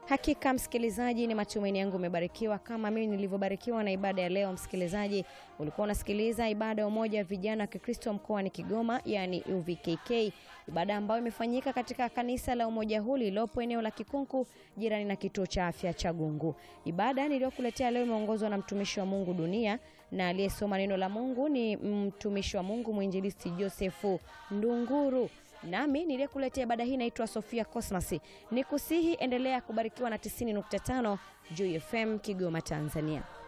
Hakika msikilizaji, ni matumaini yangu umebarikiwa kama mimi nilivyobarikiwa na ibada ya leo. Msikilizaji, ulikuwa unasikiliza ibada ya umoja wa vijana wa Kikristo mkoani Kigoma, yani UVKK, ibada ambayo imefanyika katika kanisa la umoja huu lililopo eneo la Kikunku, jirani na kituo cha afya cha Gungu. Ibada niliyokuletea leo imeongozwa na mtumishi wa Mungu Dunia, na aliyesoma neno la Mungu ni mtumishi wa Mungu mwinjilisti Josefu Ndunguru. Nami niliyekuletea ibada hii naitwa Sofia Cosmas. Nikusihi endelea kubarikiwa na 90.5 Joy FM Kigoma, Tanzania.